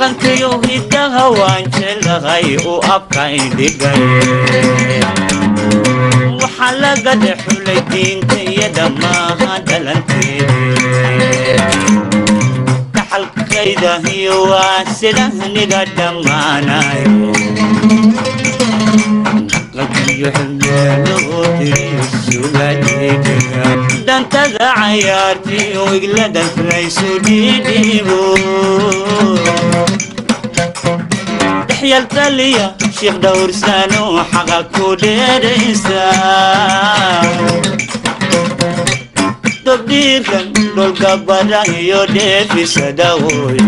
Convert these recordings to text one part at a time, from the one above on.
dhaqankayo hiddaha waan jeclahay u abkaindhigay waxaa laga dhexulay diinta iyo dhammaha dhalanteed dhaxalkayda iyo waa sidahniga dhammaanayo dantada cayaartiyo iglada furayso dhiidhiibo dhexyal taliya sheekh dhowrsano xaqa ku dheeraysa dobdhiirkan dholgabara iyo dheefisadawoy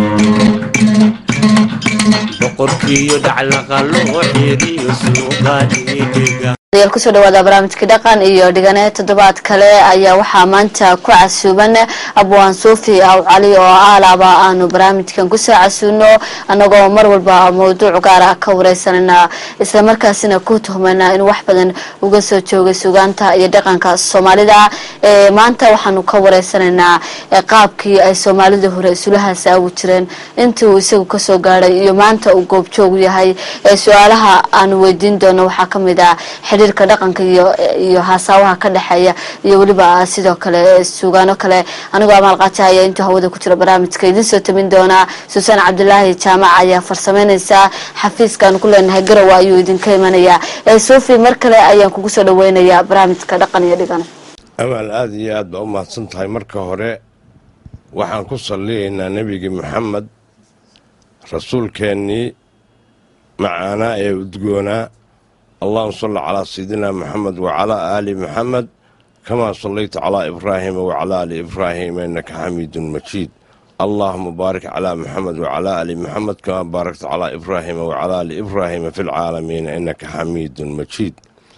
boqorkiiyo dhaclaqa loo xiriyo suuqa dhiidhiga yaal kusoo dhawaada barnaamijka dhaqan iyo dhigane toddobaad kale ayaa waxaa maanta ku casuuban abwaan suufi aw cali oo aalaaba aanu barnaamijkan kusoo casuuno anagoo mar walba mawduuc gaara ka wareysanana islamarkaasina ku tuhmana in wax badan uga soo joogay sugaanta iyo dhaqanka soomaalida maanta waxaanu ka wareysanaynaa qaabkii ay soomaalida hore isula hasaawi jireen intii uu isagu kasoo gaadhay iyo maanta uu goobjoogu yahay su-aalaha aanu weydiin doono waxaa kamid ah xiriirka dhaqanka iyo iyo haasaawaha ka dhexeeya iyo weliba sidoo kale suugaano kale anigoo amaal qaata ayaa intuu hawada ku jira barnaamijka idiin soo tamin doonaa suusaan cabdilaahi jaamac ayaa farsameyneysaa xafiiskaanu ku leenahay garowa ayuu idinka imanayaa sofi mar kale ayaan kugu soo dhaweynayaa barnaamijka dhaqan iyo dhigan amaal aada iyo aad baa u mahadsan tahay marka hore waxaan ku salliyaynaa nebigi maxamed rasuulkeennii macaanaa ee udgoonaa allahuma salli calaa sayidina maxamed wacalaa aali maxamed kamaa sallayta calaa ibraahiima wacalaa aali ibraahiima innaka xamiidun majiid allaahuma baarik calaa maxamed wacalaa aali maxamed kamaa baarakta calaa ibraahiima wacalaa aali ibraahiima fi lcaalamiina innaka xamiidun majiid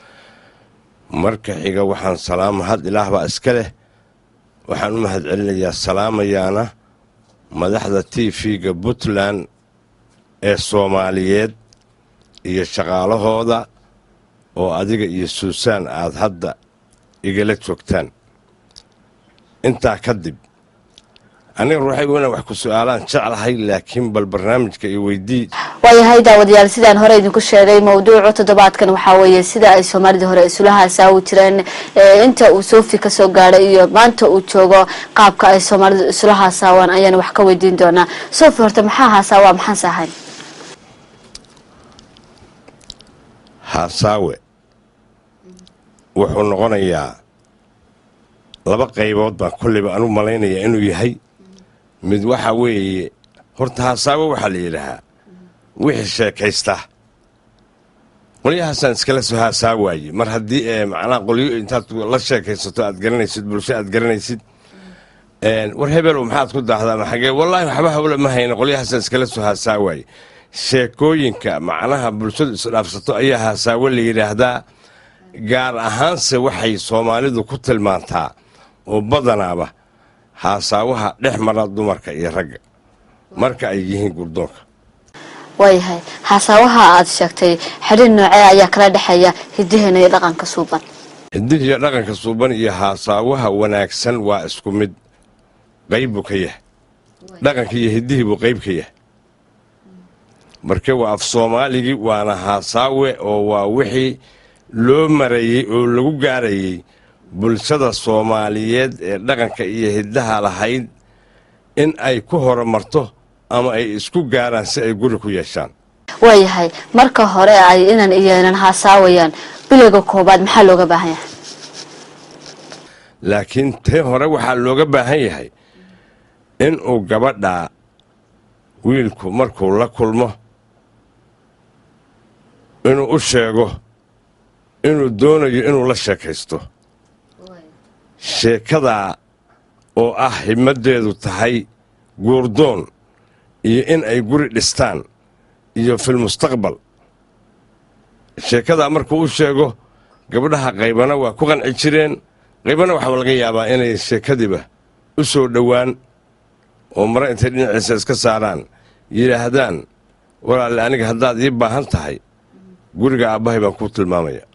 marka xiga waxaan salaama had ilaah baa iska leh waxaan u mahad celinayaa salaamayaana madaxda t v-ga puntland ee soomaaliyeed iyo shaqaalahooda oo adiga iyo suusaan aad hadda igala joogtaan intaa kadib aniga ruuxaygu inaan wax ku su-aalaan jeclahay laakiin bal barnaamijka iyo weydii waayahay daawadayaal sidaan hore idinku sheegay mawduucu toddobaadkan waxaa weeye sida ay soomaalida hore isula hasaawi jireen inta uu soofi kasoo gaadhay iyo maanta uu joogo qaabka ay soomaalidu isula hasaawaan ayaan wax ka weydiin doonaa sofi horta maxaa haasaawa maxaanse ahayn haasaawe wuxuu noqonayaa laba qaybood baan kollayba anu malaynayaa inuu yahay mid waxa weeye horta haasaawe waxaa la yidhaahaa wixii sheekaysta qolyahaasaan iskala soo haasaa waaye mar haddii ee macnaha qolyo intaad la sheekaysato aad garanaysid bulsho aad garanaysid war hebelow maxaad ku daahdaa maxagee wallaahi waxba hawle ma hayna qolyahaasaan iskala soo haasaa waaye sheekooyinka macnaha bulshadu isdhaafsato ayaa haasaawe la yidhaahdaa gaar ahaanse waxay soomaalidu ku tilmaantaa oo badanaaba haasaawaha dhex mara dumarka iyo ragga marka ay yihiin gurdoonka waayahay haasaawaha aada sheegtay xidhiir noocee ayaa kala dhexeeya hidaheena iyo dhaqanka suuban hidihiyo dhaqanka suuban iyo haasaawaha wanaagsan waa isku mid qayb buu ka yahay dhaqanka iyo hidihii buu qayb ka yahay marka waa af soomaaligii waana haasaawe oo waa wixii loo marayey oo lagu gaarayey bulshada soomaaliyeed ee dhaqanka iyo hiddaha lahayd in ay ku horumarto ama ay isku gaaraan si ay guri ku yeeshaan waayahay marka hore ay inan iyonan haasaawayaan biliga koobaad maxaa looga baahan yahay laakiin tee hore waxaa looga baahan yahay inuu gabadhaa wiilku markuu la kulmo inuu u sheego inuu doonayo inuu la sheekaysto sheekadaa oo ah himmaddeedu tahay guurdoon iyo in ay guri dhistaan iyo filmustaqbal sheekadaa markuu u sheego gabdhaha qaybana waa ku qanci jireen qaybana waxaa laga yaabaa inay sheekadiiba u soo dhowaan oo mare intay dhinaciisa iska saaraan yidhaahdaan walaalle aniga haddaad ii baahan tahay guriga aabbahay baan kuu tilmaamaya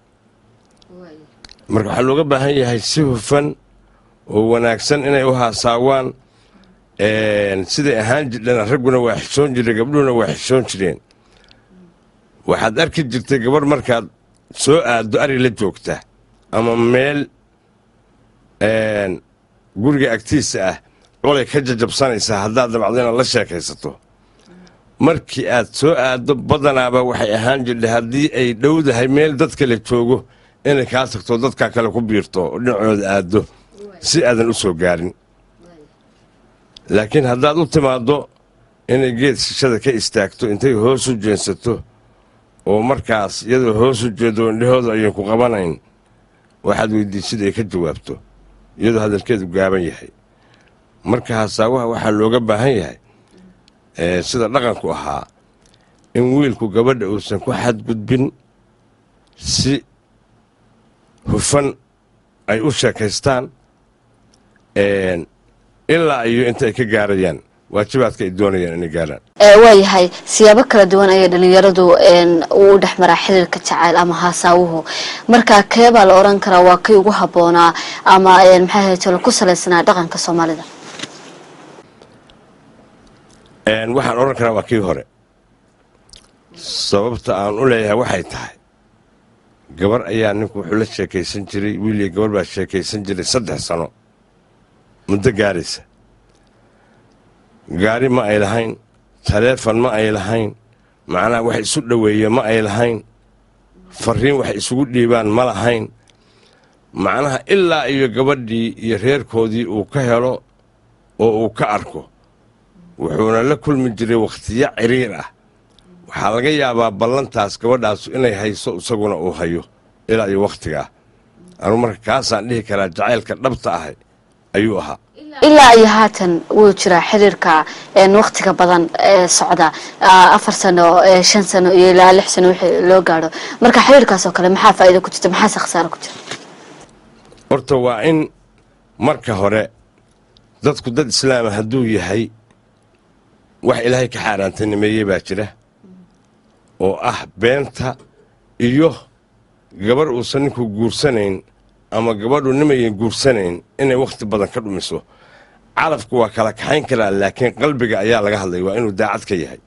marka waxaa looga baahan yahay si hufan oo wanaagsan inay u haasaawaan siday ahaan jirdhana ragguna waa xishoon jireen gabdhuhuna waa xishoon jireen waxaad arki jirtay gabarh markaad soo aaddo ari la joogta ama meel guriga agtiisa ah colay ka jajabsanaysaa haddaad dabacdo inaad la sheekaysato markii aad soo aaddo badanaaba waxay ahaan jirtay haddii ay dhowdahay meel dad kale joogo inay kaa tagto dadkaa kale ku biirto oo dhinacooda aaddo si aadan u soo gaarin laakiin haddaad u timaaddo inay geed shishada ka istaagto intay hoos u jeensato oo markaas iyadoo hoos u jeedo indhahooda ayaan ku qabanayn waxaad weydiisid ay ka jawaabto iyadoo hadalkeedu gaaban yahay marka hasaawaha waxaa looga baahan yahay sida dhaqanku ahaa in wiilku gabadha uusan ku xadgudbin si hufan ay u sheekaystaan ilaa iyo inta ay ka gaarayaan waajibaadka ay doonayaan inay gaaraan waayahay siyaabo kala duwan ayay dhalinyaradu u dhex maraa xiriirka jacayl ama haasaawuhu marka keebaa la oran karaa waa kii ugu habboonaa ama maxay haytolo ku salaysnaa dhaqanka soomaalida waxaan odhan karaa waa kii hore sababta aan u leeyahay waxay tahay gabar ayaa ninku wuxuu la sheekaysan jiray wiiliyo gabar baa sheekaysan jiray saddex sano muddo gaaraysa gaari ma ay lahayn taleefon ma ay lahayn macnaha wax isu dhoweeye ma ay lahayn fariin wax isugu dhiibaan ma lahayn macnaha ilaa iyo gabadhii iyo reerkoodii uu ka helo oo uu ka arko wuxuuna la kulmi jiray wakhtiyo ciriir ah waxaa laga yaabaa ballantaas gabadhaasu inay hayso isaguna uu hayo ilaa iyo wakhtigaa anuu marka kaasaan dhihi karaa jacaylka dhabta ahay ayuu ahaa ilaa iyo haatan wuu jiraa xiriirka waktiga badan ee socda afar sano shan sano iyo ilaa lix sano wixii loo gaadho marka xiriirkaas oo kale maxaa faa'iida ku jirta maxaase khasaaro ku jira horta waa in marka hore dadku dad islaama hadduu yahay wax ilaahay ka xaaraantanimeeyey baa jira oo ah beenta iyo gabarh uusan ninku guursanayn ama gabadhu nimayan guursanayn inay wakhti badan ka dhumiso calafku waa kala kaxayn karaa laakiin qalbiga ayaa laga hadlaya waa inuu daacad ka yahay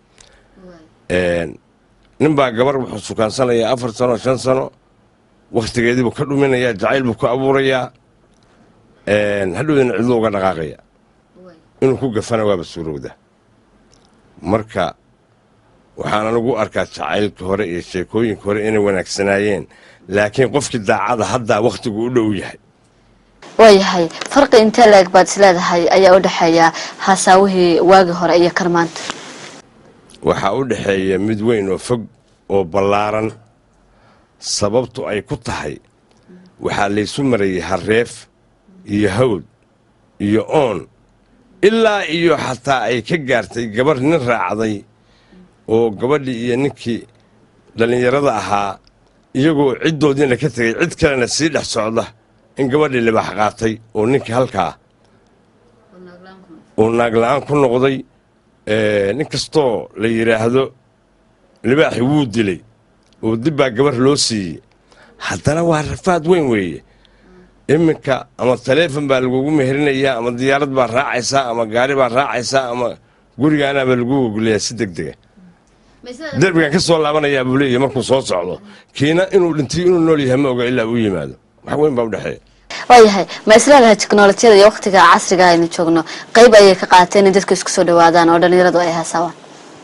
ninbaa gabar wuxuu sukaansanayaa afar sano shan sano wakhtigeediibuu ka dhuminayaa jacayl buu ku abuurayaa hadhowdana cidlo uga dhaqaaqaya inuu ku gafana waaba suurowda marka waxaan anigu arkaa jacaylka hore iyo sheekooyinka hore inay wanaagsanaayeen laakiin qofkii daacada haddaa wakhtigu u dhow yahay waayahay farqi intee la-eg baad isleedahay ayaa u dhexeeya haasaawihii waagii hore iyo kan maanta waxaa u dhexeeya mid weyn oo fog oo ballaaran sababtu ay ku tahay waxaa laysu marayay hareef iyo hawd iyo oon ilaa iyo xataa ay ka gaartay gabarh nin raacday oo gabadhii iyo ninkii dhallinyarada ahaa iyagoo ciddoodiina ka tegay cid kalena sii dhex socda in gabadhii libaax qaatay oo ninkii halkaa uu naagla-aan ku noqday nin kastoo la yidhaahdo libaaxi wuu dilay oo dib baa gabarh loo siiyey haddana waa rafaad weyn weeye iminka ama taleefon baa lagugu meherinayaa ama diyaarad baa raacaysaa ama gaari baa raacaysaa ama gurigaanaabaa lagu gogolayaa si deg dega derbigan ka soo laabanayaa buu leeyahy markuu soo socdo kiina inuu dhintay inuu nool yahay ma oga ilaa uu yimaado wax weyn baa udhexeeya waayahay ma isleedahay teknolojiyada iyo waktiga casriga aynu joogno qeyb ayay ka qaateen in dadka isku soo dhawaadaan oo dhallinyaradu ay haasaawaan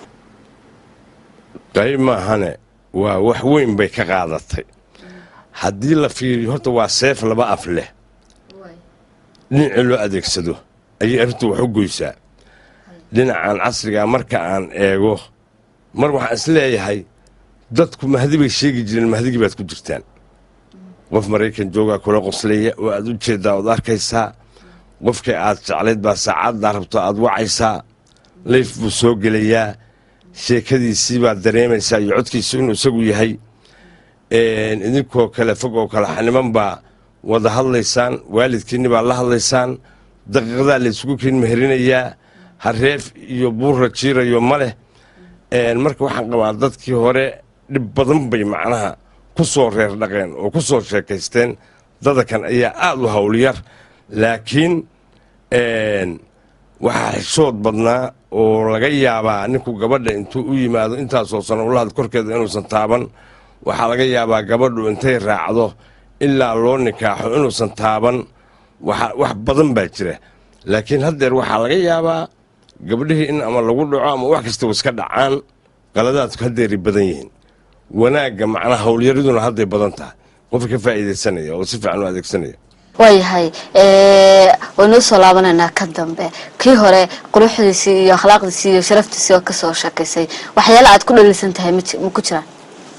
qayb maahane waa wax weyn bay ka qaadatay haddii la fiiriyo horta waa seef laba af leh dhinacii loo adeegsado ayay arrintu wax u goysaa dhinacan casrigaa marka aan eego mar waxaan is leeyahay dadku mahdi bay sheegi jireen mahdigii baad ku jirtaan qof maraykan joogaa kula qoslaya oo aad u jeeddaa ood arkaysaa qofkii aad jeclayd baa saacaddaa rabto aad wacaysaa layf buu soo gelayaa sheekadiisii baad dareemaysaa iyo codkiisu inuu isagu yahay idinkoo kale fog oo kale xaniman baa wada hadlaysaan waalidkiinni baa la hadlaysaan daqiiqadaa laysugu kiin meherinayaa hareef iyo buurra jiirayo ma leh marka waxaan qabaa dadkii hore dhib badan bay macnaha ku soo reer dhaqeen oo ku soo sheekaysteen dadakan ayaa aad u howlyar laakiin waxaa xishood badnaa oo laga yaabaa ninku gabadha intuu u yimaado intaasoo sano ulaad korkeeda inuusan taaban waxaa laga yaabaa gabadhu intay raacdo ilaa loo nikaaxo inuusan taaban waxa- wax badan baa jira laakiin haddeer waxaa laga yaabaa gabdhihii in ama lagu dhaco ama wax kastaba iska dhacaan qaladaadku haddeeray badan yihiin wanaagga macnaha howlyariduna hadday badan tahay qofka ka faa'iidaysanaya oo si fiican u adeegsanaya waayahay waynoo soo laabanaynaa ka dambe kii hore quruxdiisii iyo akhlaaqdiisii iyo sharaftiisii oo kasoo sheekaysay waxyaala aad ku dhaliilsan tahay ma ji- ma ku jiraan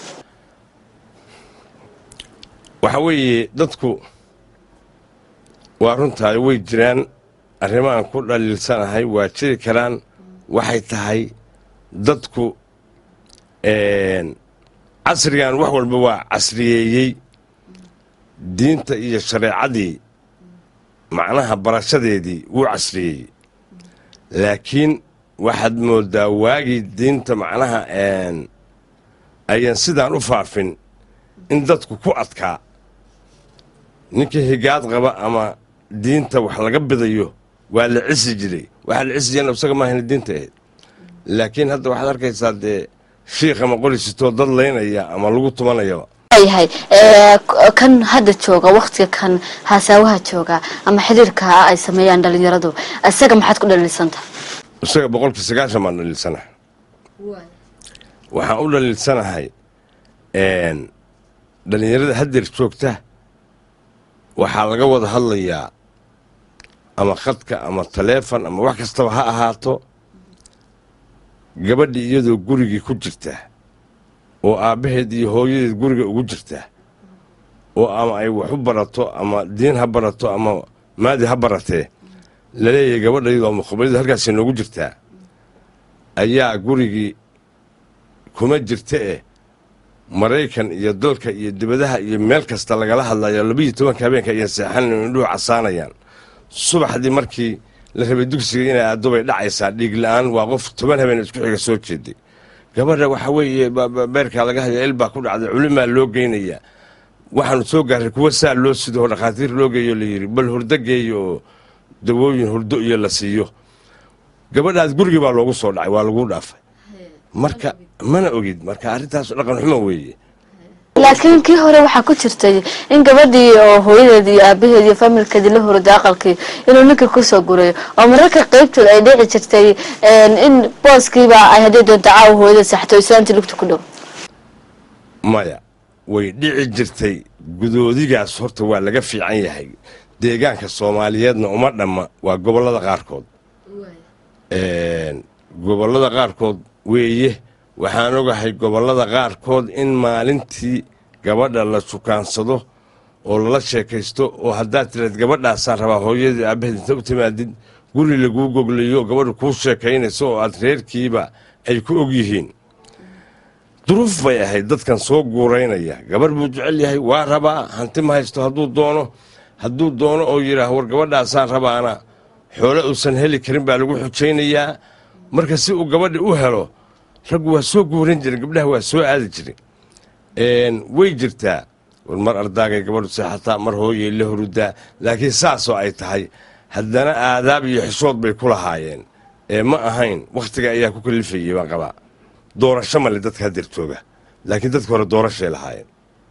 waxa weeye dadku waa runtaay way jiraan arrimahan ku dhaliilsanahay waa jiri karaan waxay tahay dadku een, casrigan wax walba waa casriyeeyey diinta iyo shareecadii macnaha barashadeedii wuu casriyeeyey laakiin waxaad moodaa waagii diinta macnaha een, ayaan sidaan u faafin in dadku ku adkaa ninkii higaad qaba ama diinta wax laga bidayo waa la cisi jiray waxaa la cisi jirana isaga maahayna diinta ahayd laakiin hadda waxaad arkaysaa dee shiikh ama qorisitoo dad laynaya ama lagu tumanayaba waayahay k- kan hadda jooga waktiga kan haasaawaha jooga ama xiriirka ay sameeyaan dhalinyaradu isaga maxaad ku dhaliilsan tahay isaga boqolkii sagaashan baan dhaliilsanahay waxaan u dhaliilsanahay een, dhallinyarada haddeer joogta waxaa laga wada hadlayaa ama khadka ama taleefon ama wax kastaba ha ahaato gabadhii iyadoo gurigii ku jirta oo aabbaheed iyo hooyadeed guriga ugu jirta oo ama ay wax u barato ama diin ha barato ama maadi ha baratee laleeyahay gabadha iyadoo muqabalida halkaasay noogu jirtaa ayaa gurigii kuma jirta eh maraykan iyo dalka iyo dibadaha iyo meel kasta lagala hadlayo labiiyo tobanka habeenka ayaan seexanan indhuhu casaanayaan subaxdii markii la rabay dugsiga inay aado bay dhacaysaa dhiig la-aan waa qof toban habeen isku xiga soo jeeday gabadha waxa weeye ba- ba- beerkaa laga haya il baa ku dhacday culimaa loo geynayaa waxaanu soo gaaray kuwa saa loo sido oo dhakhaatiir loo geeyo la yidhi bal hurdo geeyo oo dawooyin hurdo iyo la siiyo gabadhaas gurigii baa loogu soo dhacay waa laguu dhaafay marka mana ogid marka arrintaas dhaqan xumo weeye laakiin kii hore waxaa ku jirtay in gabadhii oo hooyadeed iyo aabaheed iyo familkeedii la hurday aqalkii inuu ninka kusoo gurayo oo mararka qaybtood ay dhici jirtay een, in booskiiba ay haddii doonto caawa hooyada saxto islaantii lugta ku dhow maya way dhici jirtay gudoodigaas horta waa laga fiican yahay deegaanka soomaaliyeedna uma dhamma waa gobollada qaarkood Een, gobollada qaarkood weeye waxaan ogahay gobollada qaarkood in maalintii gabadha la sukaansado oo lala sheekaysto oo haddaad tiraad gabadhaasaa rabaa hooyadii aabbaheed inta u timaadid guri laguu gogliyo gabadha kuu sheekaynayso oo aad reerkiiba ay ku og yihiin duruuf bay ahayd dadkan soo guuraynaya gabarh buu jecel yahay waa rabaa hanti ma haysto hadduu doono hadduu doono oo yidhaah war gabadhaasaan rabaana xoole uusan heli karin baa lagu xujaynayaa marka si uu gabadhi u helo raggu waa soo guuran jiren gabdhaha waa soo aadi jiren Een, way jirtaa war mar ardaagay gabadhu seexataa mar hooyay la hurudaa laakiin saasoo ay tahay haddana aadaab iyo xishood bay ku lahaayeen ee ma ahayn wakhtiga ayaa ku kalifayay baan qabaa doorasho male dadka haddeer jooga laakiin dadka hore doorashay lahaayeen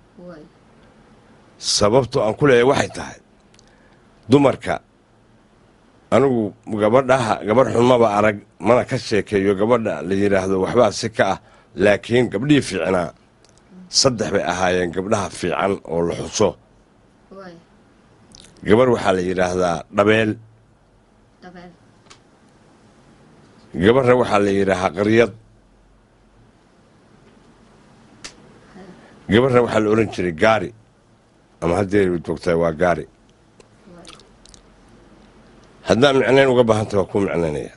sababto aan ku leeyahay waxay tahay dumarka anigu gabadhaha gabadh xunmaba arag mana ka sheekeeyo gabadha la yidhaahdo waxbaa si ka ah laakiin gabdhihii fiicnaa saddex bay ahaayeen gabdhaha fiican oo la xuso gabarh waxaa la yidhaahdaa dhabeel gabarhna waxaa la yidhaahaa qaryad gabarhna waxaa la odhan jiray gaari ama haddii joogtaa waa gaari haddaa micnayn uga baahanta waa kuu micnaynaya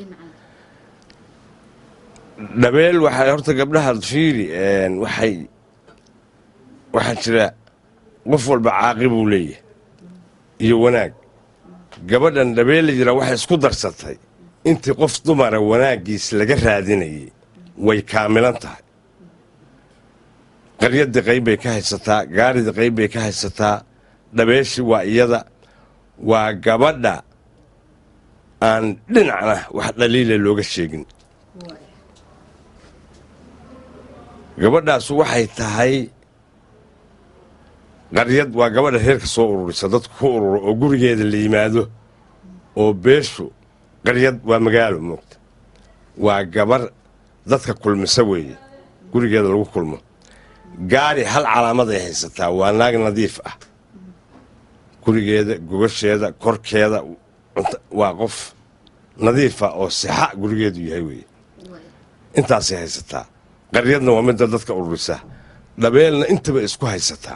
dhabeel waxaa horta gabdhaha fiiri een, waxay waxaa jira qof walba caaqi buu leeyahay iyo wanaag gabadhan dhabeel la yiraa waxay isku darsatay intii qof dumara wanaaggiis laga raadinayay way kaamilan tahay qaryadii qayb bay ka haysataa gaaridii qayb bay ka haysataa dhabeeshii waa iyada waa gabadha aan dhinacna wax dhaliila looga sheegin gabadhaasu waxay tahay qaryad waa gabadha reerka soo ururisa dadku ku ururo oo gurigeeda la yimaado oo beeshu qaryad waa magaalo moogta waa gabar dadka kulmisa weeye gurigeeda lagu kulmo gaari hal calaamaday haysataa waa naag nadiif ah gurigeeda gogasheeda korkeeda cunta- waa qof nadiifa oo sixa gurigeedu yahay weeye intaasay haysataa qaryadna waa midda dadka ururisa dhabeelna intaba isku haysataa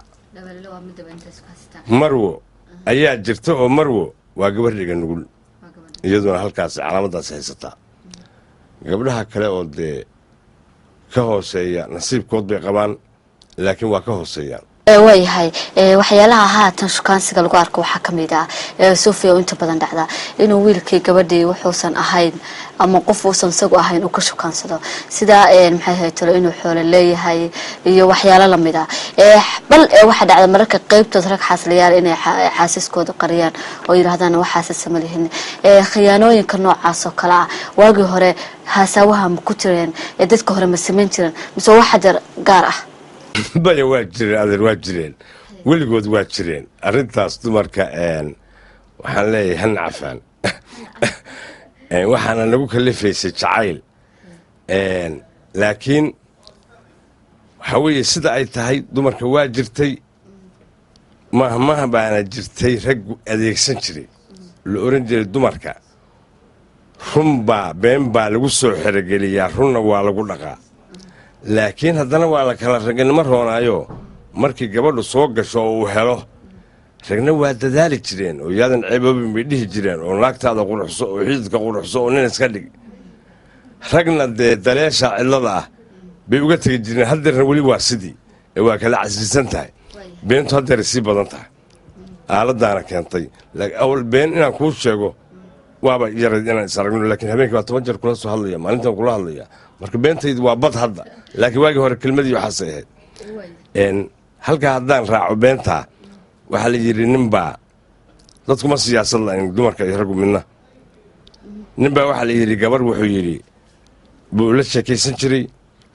marwo ayaa jirta oo marwo waa gabar dhiga nugul iyaduna halkaas calaamadaas haysataa gabdhaha kale oo dee ka hooseeya nasiibkood bay qabaan laakiin waa ka hooseeyaan Ee, waayahay ee, waxyaalaha haatan shukaansiga lagu arko waxaa ka mid ah ee, sofia oo inta badan dhacda inuu wiilkii gabadhii wuxuusan ahayn ama qof uusan isagu ahayn uu ka shukaansado sida ee, maxay ahayd talo inuu xoolo leeyahay iyo waxyaalo lamid ah Ee, bal ee, waxaa dhacda mararka qeybtood rag xaasliyaal inay xa- xaasaskooda qariyaan oo yidhaahdaan waxaasasa ma lihin Ee, khiyaanooyinka noocaas oo kale ah waagii hore haasaawaha ma ku jireen ee dadka hore ma samayn jireen mise wax xajar gaar ah baya waa jireen adeer waa jireen weligood waa jireen arrintaas dumarka een, waxaan leeyahay han cafaan Een, waxaana nagu kalifaysay jacayl Een, laakiin waxa weeye sida ay tahay dumarka waa jirtay mahmaha baana jirtay rag adeegsan jiray la oran jiray dumarka run baa been baa lagu soo xerogeliyaa runna waa lagu dhaqaa laakiin haddana waa la kala raganimo roonaayo markii gabadhu soo gasho oo uu helo ragna waa dadaali jireen oo yaadan ceeboobin bay dhihi jireen oo naagtaada quruxso oo xididka quruxso oo nin iska dhig ragna dee daleesha cidlada ah bay uga tegi jireen haddeerna weli waa sidii ee waa kala casiisan tahay beentu haddeeray sii badan tahay aaladaana keentay laakiin awal been inaan kuu sheego waaba yarayd inaan is aragno laakiin habeenkii waa toban jeer kula soo hadlaya maalintan kula hadlaya marka beentaydu waa bad hadda laakiin waagii hore kelmadii waxaasay ahayd Een, halkaa haddaan raaco beentaa waxaa la yidhi ninbaa dadkuma siyaasad lahayn dumarka iyo raggu midna ninbaa waxaa la yidhi gabar wuxuu yidhi buu la sheekaysan jiray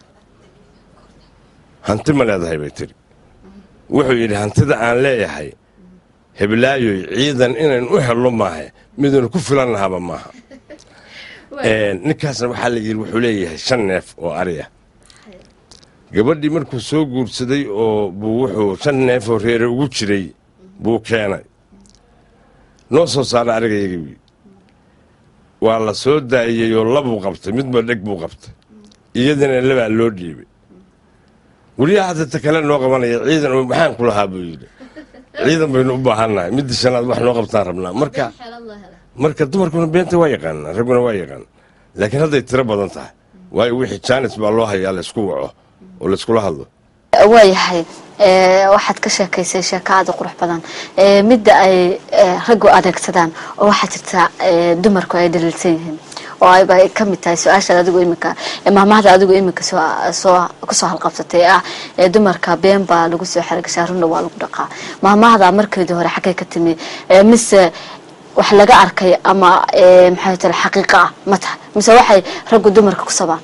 hanti ma leedahay bay tiri wuxuu yidhi hantida aan leeyahay heblaayoy ciidan inayn u helno maahe midaynu ku filan lahaba maaha Een, ninkaasna waxaa la yidhi wuxuu leeyahay shan neef oo ari ah gabadhii markuu soo guursaday oo buu wuxuu shan neef oo reere ugu jiray buu keenay noo soo saara arigaygii waa la soo daayey oo labuu qabtay midba dheg buu qabtay iyadana labaa loo dhiibay weliyaa hadda ta kale noo qabanaya ciidan oo maxaan ku lahaa buu yidhi ciidan baynu u baahannahay midda shanaad wax noo qabtaan rabnaa marka marka dumarkuna beenta waa yaqaanaa ragguna waa yaqaan laakiin hadday tiro badan tahay waayo wixii jaanis baa loo hayaa laysku waco oo layskula hadlo waayahay ee, waxaad ka sheekaysay sheeko aada u qurux badan ee, midda ay ee, raggu adeegsadaan oo waxaa jirta ee, dumarku ay dhaliilsan yihiin oo ayba ay ka mid tahay su-aashaad adigu iminka ee, maahmaahda adigu iminka soo soo kusoo halqabsatay ee ah ee dumarka been baa lagu soo xeragashaa runna waa lagu dhaqaa maahmaahda markeedii hore xaggay ka timi ee, mise wax laga arkay ama ee, maxay tahay xaqiiqo ah ma tahay mise waxay raggu dumarka ku sabaan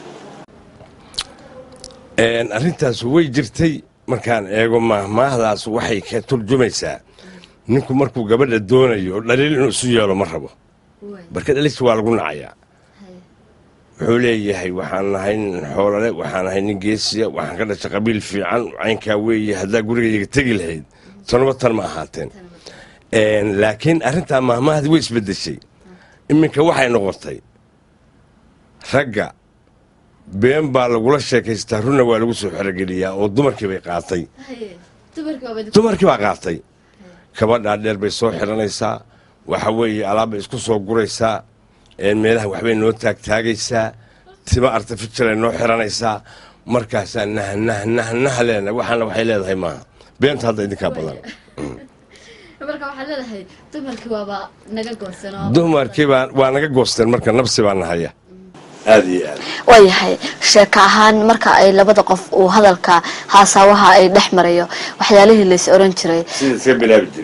Een, arrintaas way jirtay markaan eego maahmaahdaas waxay ka turjumaysaa ninku markuu gabadha doonayo oo dhaliil inuu isu yeelo ma rabo marka dhalis waa lagu nacayaa wuxuu leeyahay waxaan nahay nin xoolale waxaan nahay nin geesiya waxaan ka dhashay qabiil fiican caynkaa weeye haddaa gurigayga tegi lahayd tanuba tan ma ahaateen Een, laakiin arrintaa maahmaahdi way isbedeshay iminka waxay noqotay ragga been baa lagula sheekaystaa runna waa lagu soo xerogeliyaa oo dumarkii bay qaatay dumarkii baa qaatay kabadhaa dheer bay soo xiranaysaa waxa weeye alaabbay isku soo guraysaa een meelaha waxbay noo taagtaagaysaa tima artificialay noo xiranaysaa markaasaa nah nah nah nah leena waxaana waxay leedahay maaha beenta hadda idinkaa badan marka waxaad leedahay dumarkii waaba naga goosanoo dumarkii baa waa naga goosteen marka nabsi baa nahaya aada iyo aad waayahay sheeko ahaan marka ay labada qof uu hadalka haasaawaha ay dhex marayo waxyaalihii lays oran jiray sida iska bilaabi jiray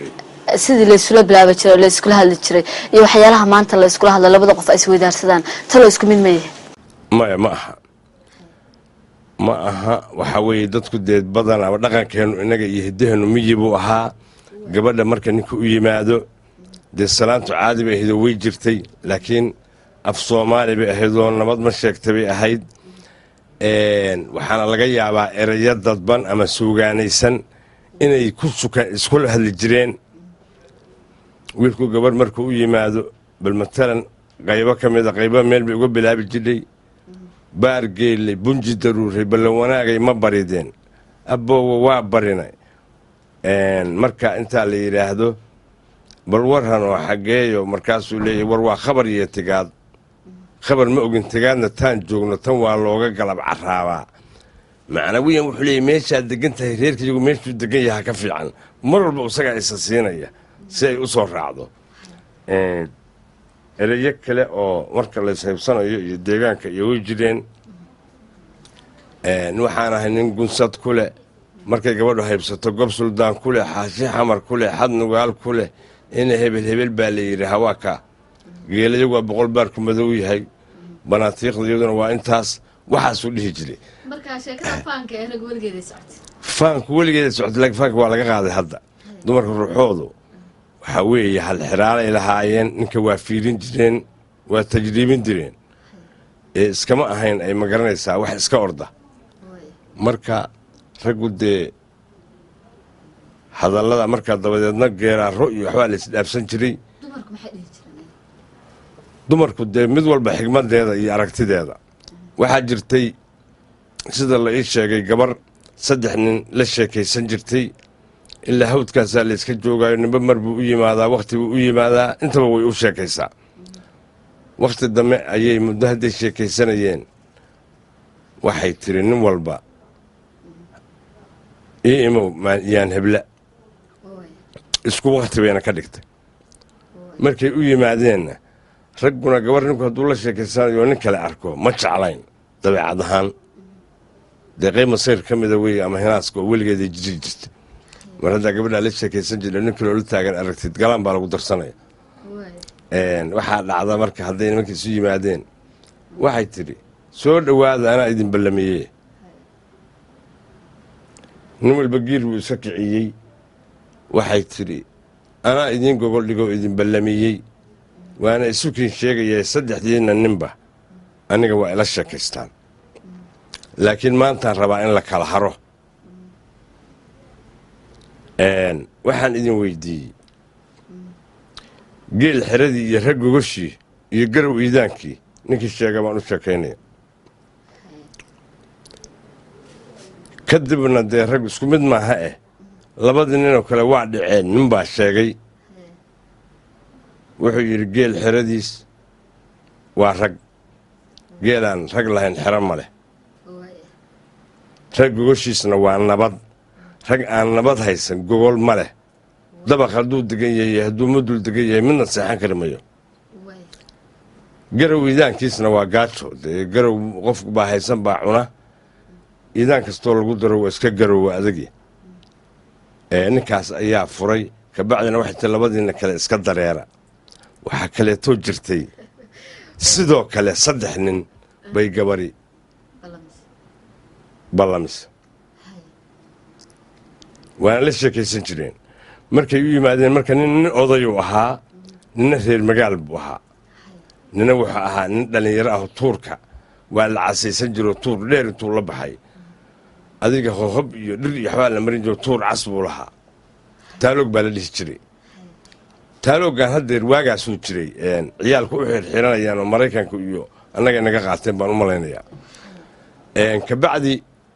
sidii laysula bilaabi jiray oo layskula hadli jiray iyo waxyaalaha maanta layskula hadla labada qof ay isweydaarsadaan talo isku mid mayahe maya ma aha ma aha waxaa weeye dadku dee badan ama dhaqankeenu innaga iyo hiddaheennu miyi buu ahaa gabadha marka ninka u yimaado dee salaantu caadi bay ahaydoo way jirtay laakiin af soomaali bay ahaydoo nabad ma sheegta bay ahayd waxaana laga yaabaa erayo dadban ama suugaanaysan inay ku suka iskula hadli jireen wiilku gabadh markuu u yimaado bal matalan qaybo ka mida qaybo meel bay uga bilaabi jidhay baar geelley bunji daruuray ballan wanaagay ma barideen abboowa waa barinay marka intaa la yidhaahdo bal warhan oo xaggeeyo markaasuu leeyahy war waa khabar iyo tigaad khabar ma ogin tigaadna taan joogno tan waa looga galab caraabaa macnawiyan wuxuu leeyahy meeshaad degan tahay reerkaiyagu meeshuu degan yaha ka fiican mar walba isagaa isa siinaya si ay u soo raacdo ereyo kale oo marka layshaybsanayo iyo deegaanka iyo way jireen waxaan ahay nin gunsad ku leh markay gabadhu haybsato gob suldaan ku leh xaashi xamar ku leh xad nugaal ku leh ina hebel hebel baa la yidhi hawaaka geelayagu waa boqol baarku madow yahay banaatiiqda iyaduna waa intaas waxaasuu dhihi jiray faanku weligeeda socotay laakiin faanka waa laga qaaday hadda dumarka ruuxoodu waxaa weeye halxiraalay lahaayeen ninka waa fiirin jireen waa tajriibin jireen ee iskama ahayn ay ma garanaysaa wax iska orda marka raggu dee hadallada markaa dabadeedna geeraaro iyo waxbaa la isdhaafsan jiray dumarku dee mid walba xigmadeeda iyo aragtideeda waxaa jirtay sida la ii sheegay gabar saddex nin la sheekaysan jirtay ilaa hawdkaasaa layska joogaayo nimbe mar buu u yimaadaa wakhti buu u yimaadaa intaba way u sheekaysaa wakhti dambe ayay muddo hadday sheekaysanayeen waxay tiri nin walba ii imow yaan hebla isku wakhti bayna ka dhigtay markay u yimaadeenna ragguna gabar ninku hadduu la sheekaysanayo nin kale arko ma jeclayn dabeecad ahaan dee qayb masayr ka mida weeye ama hinaaska oo weligeeday jiri jirta mar haddaa gabadhaa la sheekaysan jira nin kaloo la taagan aragtid galaan baa lagu darsanaya waxaa dhacda marka hadday nimanka isu yimaadeen waxay tidhi soo dhowaada anaa idin ballamiyey nin walba giir buu iska kiciyey waxay tidhi anaa idiin gogol dhigoo idin ballamiyey waana isukiin sheegaya saddexdiinna ninba aniga waa ila sheekaystaan laakiin maantaan rabaa in la kala haro waxaan idin weydiiyey geel xeradii iyo rag gogoshii iyo garow iidaankii ninkii sheega baan u sheekaynaya kadibna dee rag isku mid maaha eh labadii ninoo kale waa dhaceen ninbaa sheegay wuxuu yidhi geel xeradiis waa rag geelaan rag lahayn xero ma leh rag gogoshiisna waa nabad rag aan nabad haysan gogol ma leh dabaq hadduu degan yahay hadduu madul degan yahay midna seexan kari mayo garow iidaankiisna waa gaajo dee garow qof baa haysan baa cuna iidaan kastoo lagu daro waa iska garowa adagi ninkaas ayaa furay kabacdina waxay tii labadiina kale iska dareera waxaa kaleetoo jirtay sidoo kale saddex nin bay gabari ballamise waana la sheekaysan jireen markay u yimaadeen marka nin nin odayuu ahaa nina reer magaal buu ahaa nina wuxuu ahaa nin dhallinyaro ah tuurka waa la casaysan jiro tuur dheer intuu la baxay adiga hohob iyo dhir iyo waxbaa la marin jiro tuur cas buu lahaa taaloog baa la dhihi jiray taaloogan haddeer waagaasuu jiray ciyaalku u xirxiranayaan oo maraykanka iyo annaga naga qaateen baan u malaynayaa kabacdi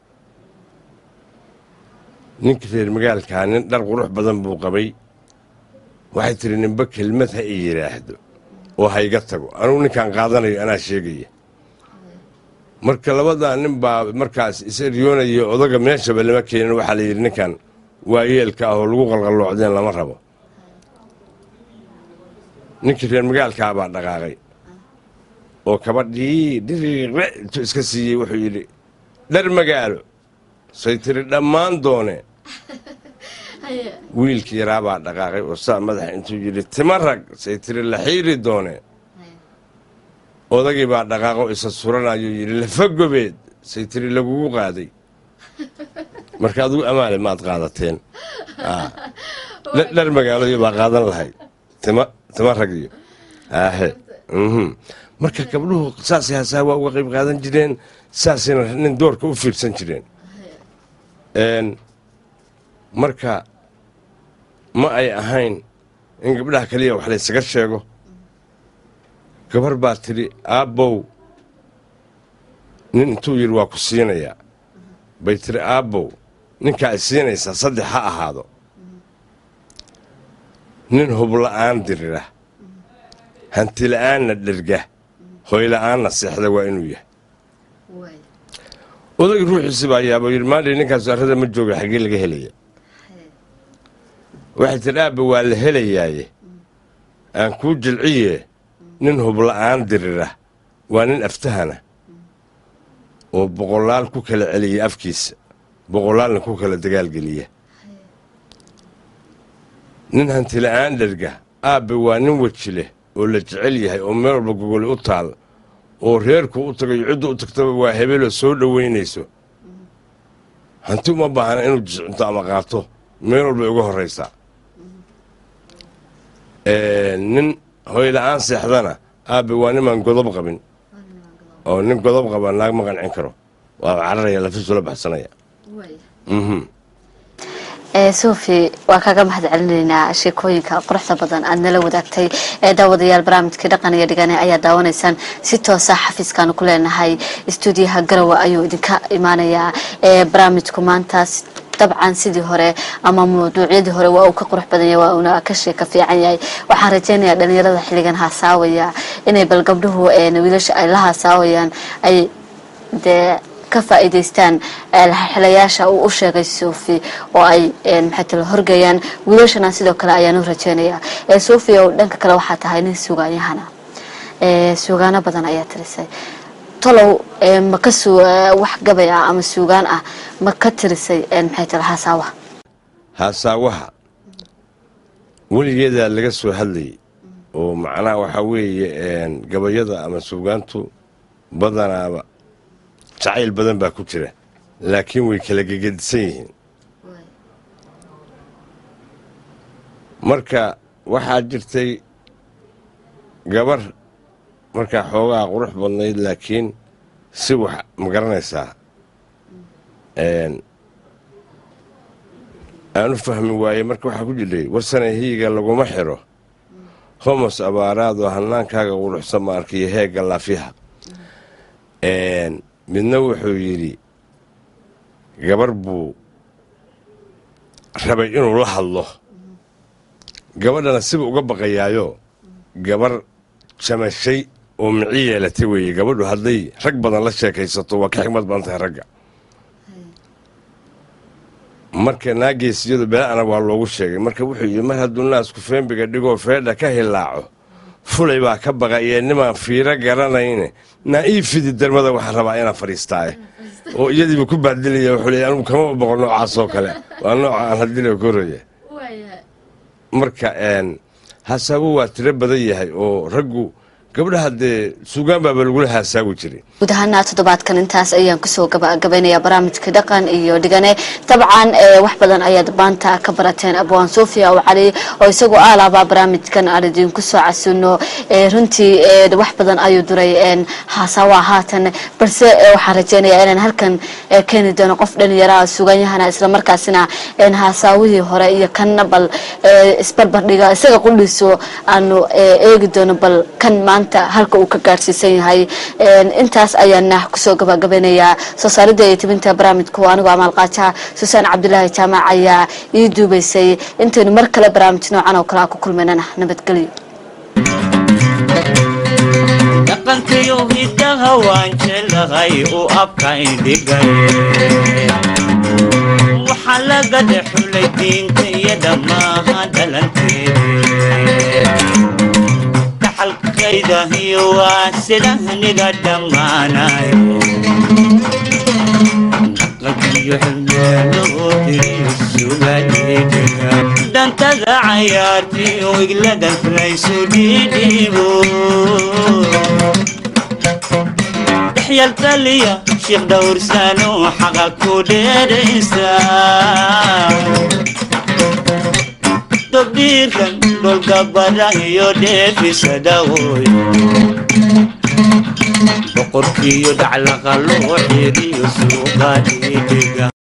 ninkii reer magaalkaa nin dhar qurux badan buu qabay waxay tiri ninba kelmad ha i yidhaahdo oo hayga tago anugu ninkaan qaadanayo anaa sheegaya marka labadaa nin baa markaas is eryoonaya odaga meeshaba lama keenin waxaa la yidhi ninkan waa yeelka ah oo lagu qalqalloocdeen lama rabo ninkii reer magaalkaa baa dhaqaaqay oo kabadhii dhiriiqle intuu iska siiyey wuxuu yidhi dhar magaalo say tiri dhammaan doone wiilkii yaraabaa dhaqaaqay oo saa madaxa intuu yidhi tima rag say tiri la xiiri doone odagii baa dhaqaaqo isa suranayuu yidhi lafa gobeed say tiri lagugu qaaday marka adigu amaale maad qaadateen Aa. Dh- dhar magaaloyo baa qaadan lahayd tima tima rag iyo aahe mhm. marka gabdhuhu saasay hasaa waa uga qayb qaadan jireen saasayna nin doorka u fiirsan jireen Een, marka ma ay ahayn in gabdhaha kaliya wax laysaga sheego gabar baa tidhi aabbow nin intuu yidhi waa ku siinayaa bay tidhi aabbow ninkaa i siinaysaa saddex ha ahaado nin hubla'aan dirira hantila'aanna dherga hoyla'aanna seexda waa inuu yahay odagii ruuxiisi baa yaaba yidhi maandhay ninkaas arrada ma jooga xaggee laga helaya waxay tidhi aabba waa la helayaaye aan kuu jilciye nin hubla'aan dirira waa nin aftahana oo boqolaal ku kala celiya afkiisa boqolaalna ku kala dagaalgeliya nin hantila'aan dherga aabbe waa nin weji leh oo la jecel yahay oo meel walba gogoli u taal oo reerku u tagayo ciddu u tagtaba waa hebeloo soo dhoweynayso hanti uma baahna inuu jiscinto ama qaato meel walbay uga horraysaa nin hoyla'aan seexdana aabbe waa nimaan godob qabin oo nin godob qaba naag ma qancin karo waa cararaya lafiisula baxsanaya mhm ee sofi waa kaga mahad celinaynaa sheekooyinka quruxda badan aad nala wadaagtay ee daawadayaal barnaamijkii dhaqan iyo dhigane ayaa daawanaysaan si toosa xafiiskaanu ku leenahay istuudiyaha garowe ayuu idinka imaanayaa ee barnaamijku maantaas dabcan sidii hore ama mawduucyadii hore waa uu ka qurux badan yahay waa uuna ka sheeka fiican yahay waxaan rajaynayaa dhalinyarada xilligan haasaawaya inay bal gabdhuhu een wiilasha ay la haasaawayaan ay dee ka faa'iidaystaan xilayaasha uu u sheegay sofi oo ay maxay tala horgayaan wiilashana sidoo kale ayaan u rajaynayaa ee sofi oo dhanka kale waxaa tahay nin sugaanyahana ee sugaano badan ayaa tirisay tolow ee ma ka su wax gabay ah ama suugaan ah ma ka tirisay maxay tala hasaawaha haasaawaha weligeedaa laga soo hadlayay oo macnaha waxaa weeye gabayada ama suugaantu badanaaba jacayl badan baa ku jira laakiin way kala gegedisan yihiin marka waxaa jirtay gabar markaa xoogaa qurux badnayd laakiin si wax ma garanaysaa aan u fahmi waaye marka waxaa ku jidhay warsane hiyiga laguma xiro homos abaaraadoo hannaankaaga quruxsan ma arkiyo heegga laafyaha midna wuxuu yidhi gabar buu rabay inuu la hadlo gabadhana siba uga baqayaayo gabar jamashay oo mici yeelatay weeye gabadhu hadday rag badan la sheekaysato waa ka xigmad badan tahay ragga marka naageesiyadu bela-ana waa loogu sheegay marka wuxuu yidhi mar hadduu naasku feembiga dhigoo feedha ka hilaaco fulay baa ka baqayee nimaan fiiro garanayne naa ii fidi darmada waxaa rabaa inaan fadhiistaaye oo iyadiiba ku baadilaya wuxuu leey anugu kama boqo noocaasoo kale waa nooca aan hadila koraya marka hasaabo waa tiro badan yahay oo raggu gabdhaha dee suugaan baaba lagula haasaawi jiray guud ahaana toddobaadkan intaas ayaan kusoo gabagabaynayaa barnaamijka dhaqan iyo dhigane dabcan wax badan ayaad maanta ka barateen abwaan sofia oo cali oo isagoo aalaabaa barnaamijkan aan idinku soo casuno runtii wax badan ayuu duray haasaawa haatan balse waxaan rajeynayaa inaan halkan keeni doono qof dhalinyaraha suuganyahana islamarkaasina haasaawihii hore iyo kanna bal isbarbardhiga isaga qudhiiso aanu eegi doono bal kan maanta halka uu ka gaadhsiisan yahay intaas ayaana kusoo gabagabeynayaa soo saaridda iyo tibinta barnaamijku anigoo amaalqaajaha susaan cabdulaahi jaamac ayaa ii duubaysay intaynu mar kale barnaamij noocan oo kale a ku kulmaynana nabadgelyo dhaqankayo hiddaha waan jeclahay u abkaindhigay waxaa laga dhexulay diinta iyo dhammaaha dhalankeeda kaxalkaydahiyo waa sidahniga dhammaanayo dhaqankiyo xilmeeloo diriis sugadidhiga dantada cayaartiyo iglada flaysu dhidhibo dhexyal taliya sheekh dhowrsano xaqa ku dheeraysa dobdhiirkan dholgabara iyo dheefisa dhawoy boqorkiiyo dhaclaqa loo xiriyo suuqa dhidhiga